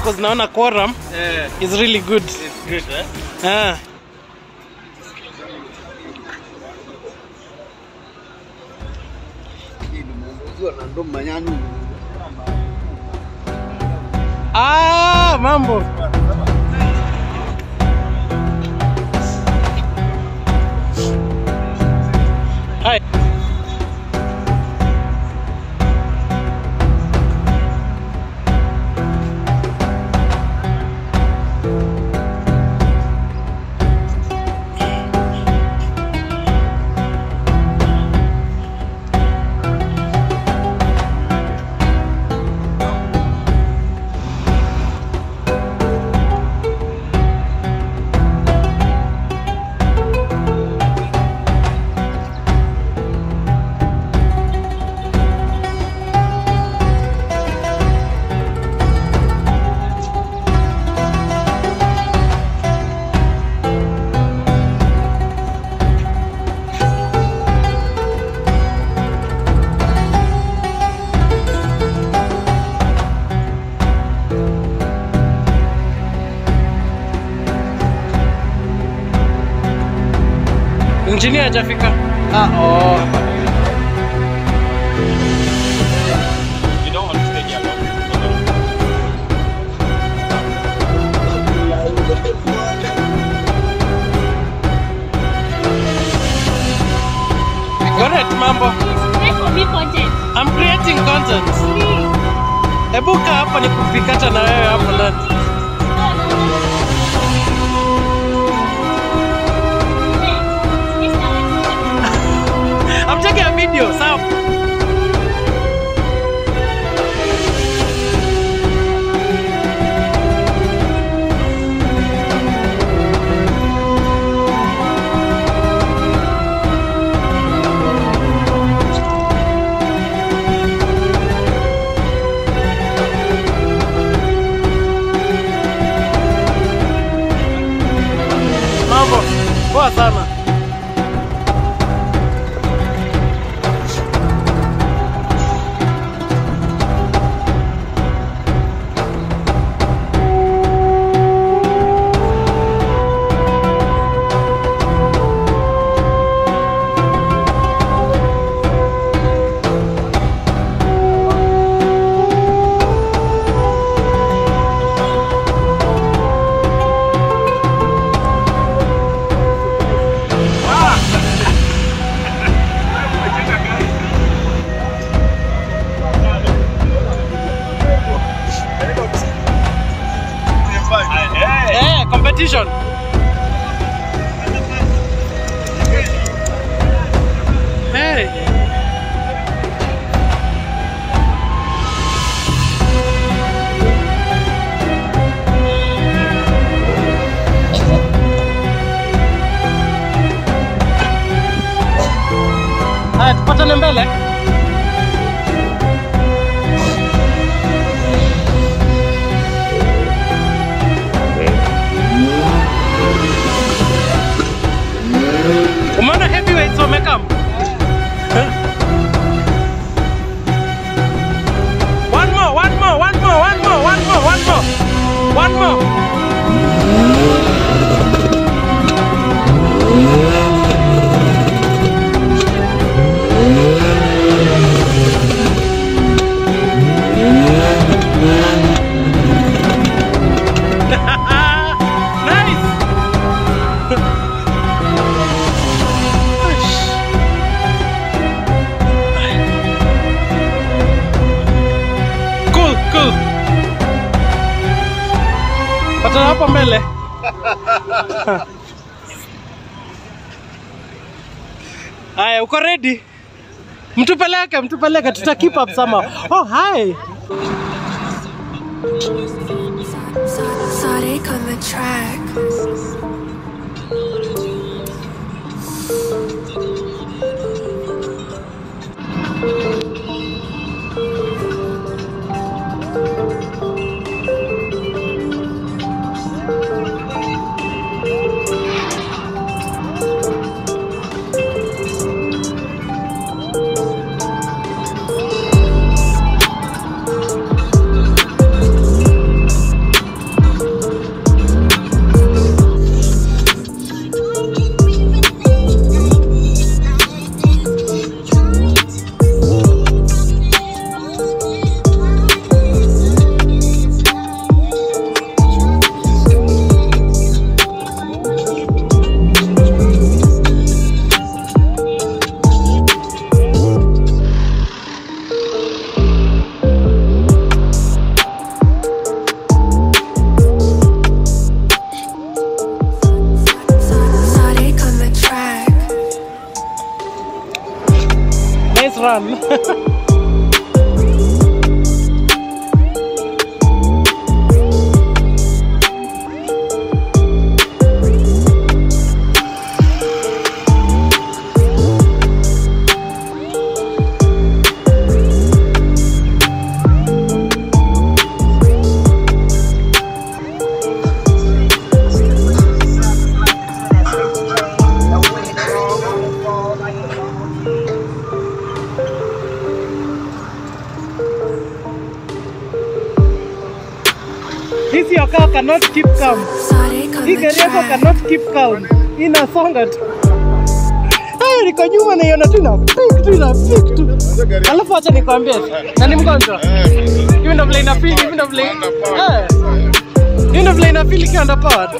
because naona quorum Eh, is really good. it's good, eh? Ah. Ah, mambo. Hi. Engineer hajafika. Ah, oh. You don't want to stay here long. Correct, mambo. Make for me content. I'm creating content. Please. Hebu kaa hapa ni kupikata na wewe hapo ndani. No, no, no. Hey, it's not- I'm taking a video, sawa? Mambo poa sana. Eh, competition. Hey. Haya, tupatane mbele. Umeona heavyweights wamekam? One more, one more, one more, one more, one more, one more. One more. nice. Cool, cool. Patana hapo mbele. Haya, uko ready? Mtupeleke, mtupeleke, tuta keep up somehow. Oh, hi. Exotic on the track. run. This your car cannot keep calm. Exotic on Hii the gari yako track. cannot keep calm. Inasonga tu. Hey, niko nyuma naiona tu ina pik tu ina pik tu. Alafu acha nikwambie, na ni mgonjwa. Hivi ndo vile inafeel, hivi ndo vile. Eh. Hivi ndo vile inafeel ikiwa underpowered.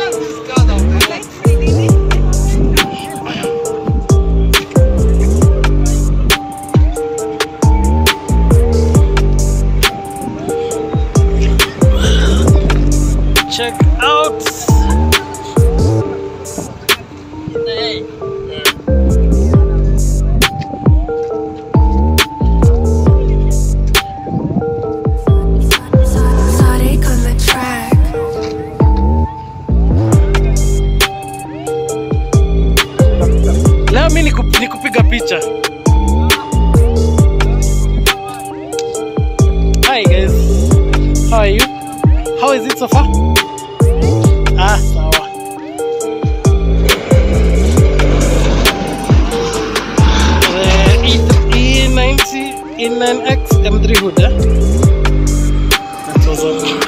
Check out. Exotic on the track. Leo mi niku- nikupiga picha. Hi guys. How are you? How is it so far? Ah, sawa. Uh, E- E90 E9X M3 hood, eh? That's awesome.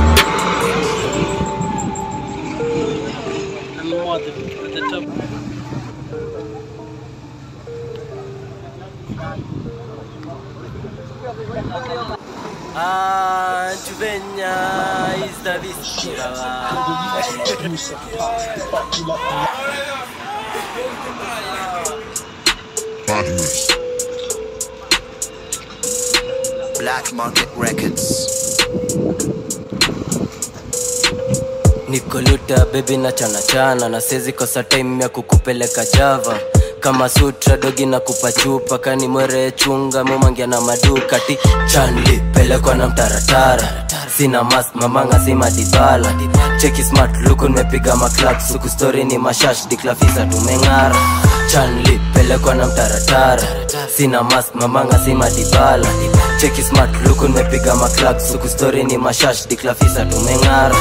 And more at the, at the top. Ah, Juvenya is the viscera. Black Market Records. Nikoluta baby na chana chana na sezi kosa time ya kukupeleka Java kama sutra dogi na kupa chupa kani mwere chunga mumangia na maduka ti chanli pelekwa na mtaratara sina mask mamanga si madibala cheki smart luku nimepiga maklak suku story ni mashash diklafisa tumeng'ara chanli pelekwa na mtaratara sina mask mamanga si madibala cheki smart luku nimepiga maklak suku story ni mashash diklafisa tumeng'ara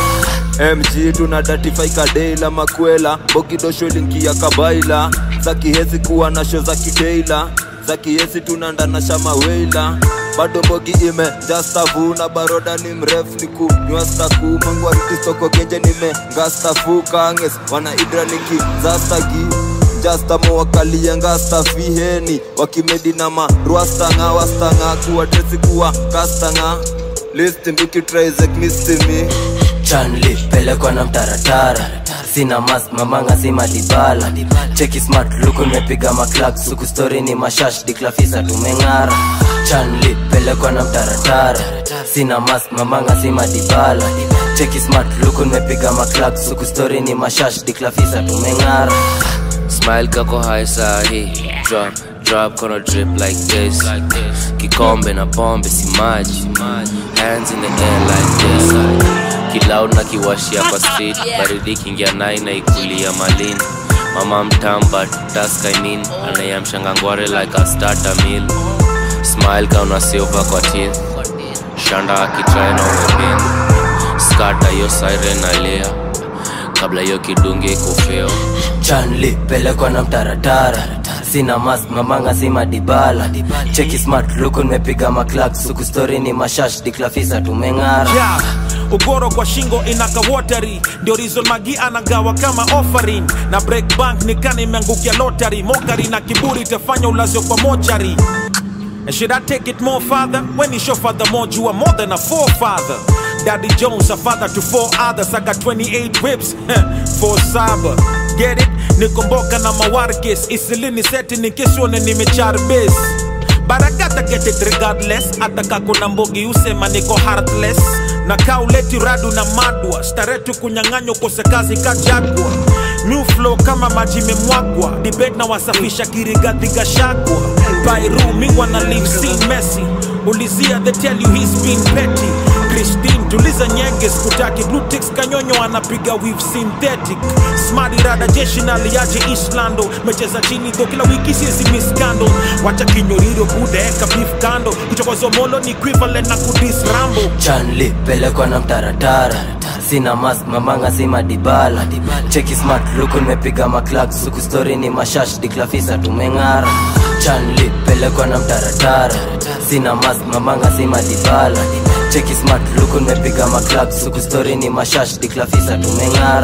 mg tuna datify kadela makwela bogidosho linki ya kabaila za kihezi kuwa na sho za kideila za kihezi tunandana shamaweila bado bogi ime jastavuna baroda ni mrefu ni kunywa staku mangwaritistoko genje nime ngastafu kanges wana idraniki zastagi jastamo wakalia ngastafiheni wakimedi na marwastanga wastanga kuwa tesi kuwa kastanga listimbikitraisek mistimi chanli pelekwa na mtaratara sina mask mamanga si madibala cheki smart luku nimepiga maklak suku story ni mashash diklafisa tumeng'ara chanli pelekwa na mtaratara sina mask mamanga si madibala cheki smart luku nimepiga maklak suku story ni mashash diklafisa tumeng'ara Smile kako high sahi Drop, drop kono drip like this Kikombe na pombe si maji Hands in the air like this Kiloud na kiwashia kwa street Baridi kingia nai na ikulia malini Mama mtamba taska I mean Anayamshanga ngware like a starter meal Smile kauna silver kwa teeth Shanda akitry na umepin Skata yo siren alia Kabla yo kidunge kufeo chanli pelekwa na mtaratara sina mask mamanga si madibala cheki smart luku nimepiga maklak suku story ni mashash diklafisa tumeng'ara yeah. ugoro kwa shingo inaka wateri ndio rizon magi anagawa kama offering na break bank nikani imeangukia lottery mokari na kiburi itafanya ulazio kwa mochari And should I take it more further? When you show father more, you are more than a forefather. Daddy Jones, a father to four others. I got 28 whips, four saba. Get it? Nikomboka na mawarkes. Isilini seti nikiswone nimecharbis. But I gotta get it regardless. Hata kako na mbogi usema niko heartless. Na kauleti radu na madwa. Staretu kunyang'anywa kose kazi kajagwa. New flow kama maji memwagwa. Debate na wasafisha kirigadhi gashagwa. bairu mi wana live scene messy ulizia they tell you he's been petty Christine tuliza nyege skutaki blue ticks kanyonyo anapiga weave synthetic smart rada jeshi na liaje Islando mecheza chini do kila wiki siezi miss scandal wacha kinyoriro budeeka beef kando kuchokozwa molo ni equivalent na kudis rambo chanli pelekwa na mtaratara sina mask mamanga si madibala cheki smart luku nimepiga maklak suku story ni mashash diklafisa tumeng'ara chanli pelekwa na mtaratara sina mask mamanga si madibala cheki smart luku nimepiga maklak suku story ni mashash diklafisa tumeng'ara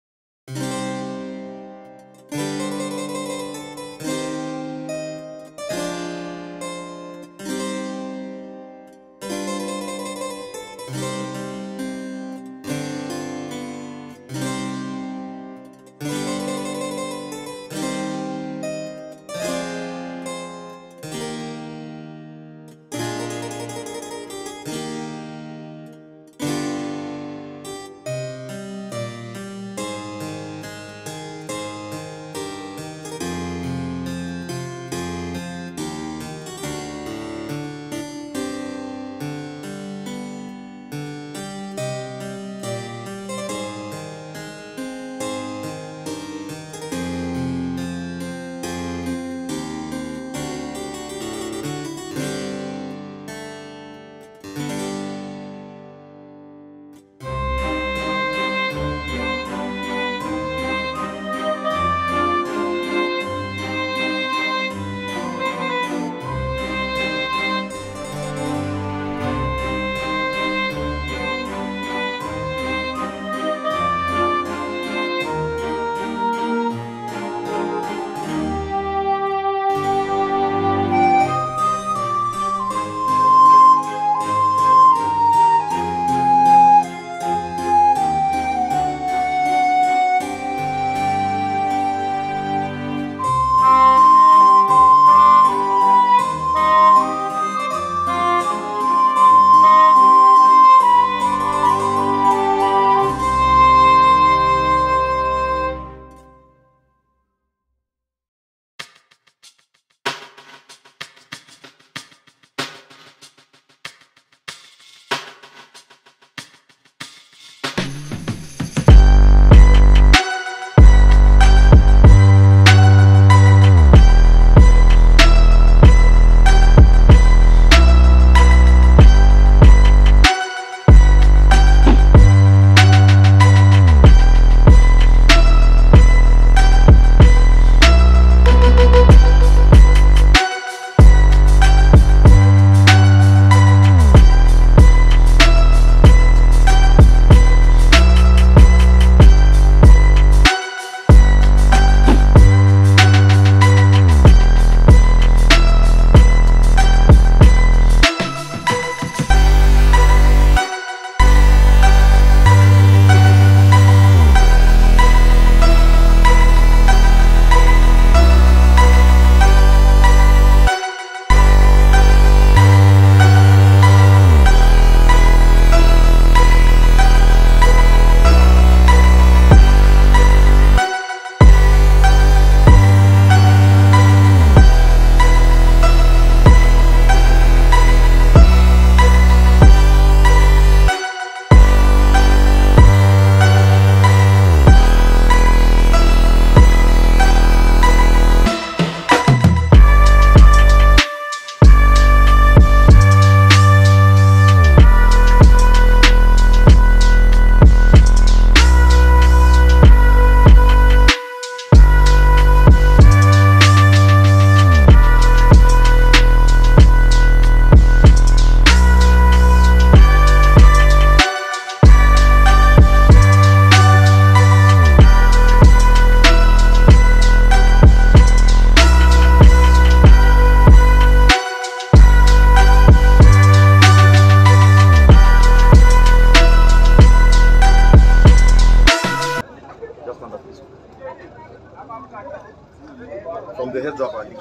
From the heads up, I think.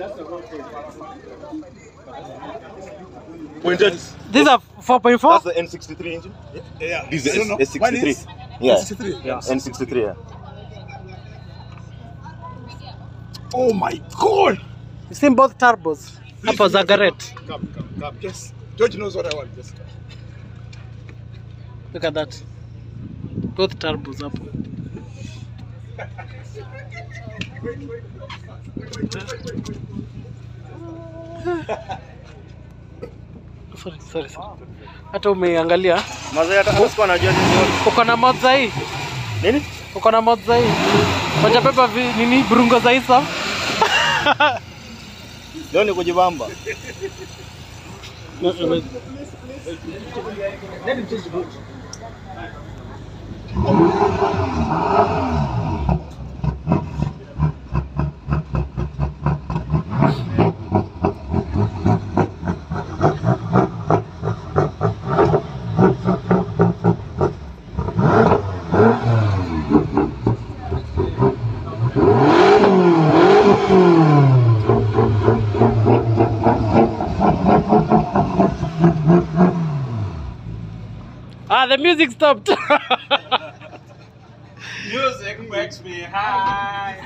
Pointed. These are 4.4? That's the N63 engine. Yeah. This is I don't know. the S- Mine S63. is Yeah. S63. Yeah. N63, yeah. Oh my god! You've seen both turbos. Hapo Zagaret. Come, come, come. Just George knows what I want. Just come. Look at that. Both turbos hapo. Sorry, sorry, sorry. Hata umeangalia Mazee hata hata sikuwa najua nini yote. uko na mod za hii Nini? uko na mod za hii wajabeba vi- nini burungo za isa Leo ni kujibamba. ah the music stopped Music makes me high.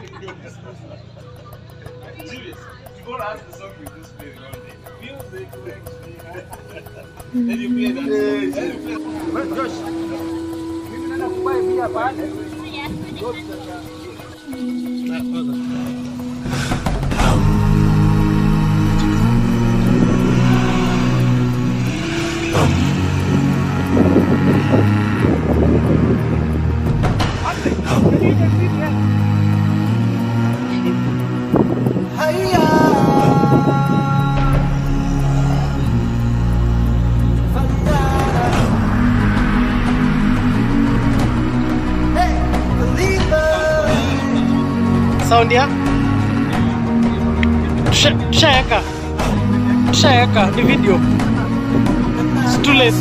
Serious. You don't ask the song you just play all day. Music makes me high. Then you play that song. Then you play. Josh. Mimi naenda kubuy bia pale. sound ya Tusha- tushaeka tushaeka ni video It's too late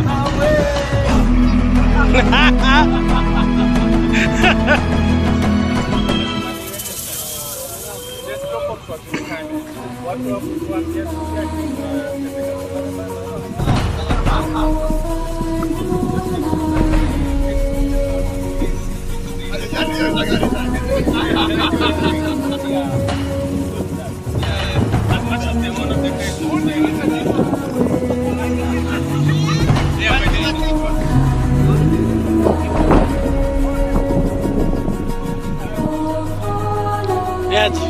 Yaje.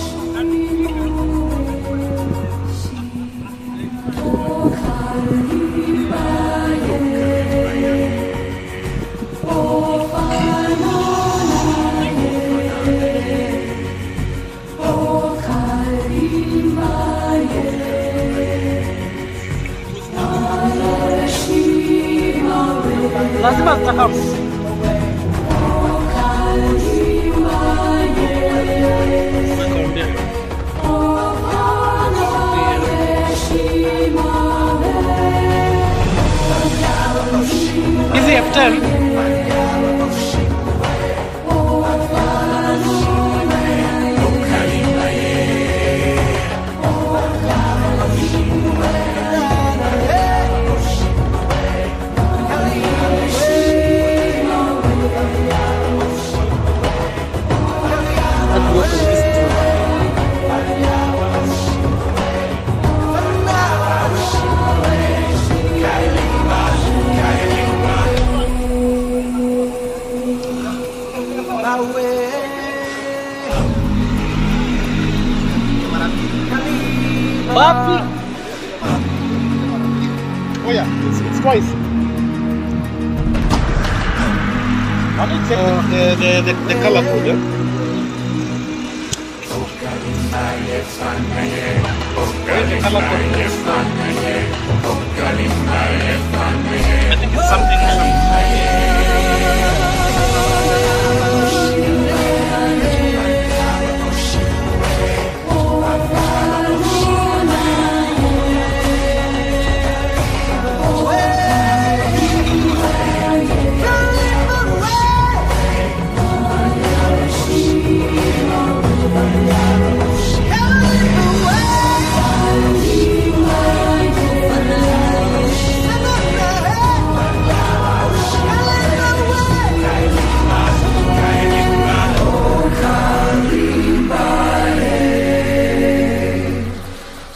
lazima zitakamu hizi F10 wapi? Oh yeah, it's, it's twice. How do you check the, the, the, the color code? Yeah? Where's the color code? I think it's something.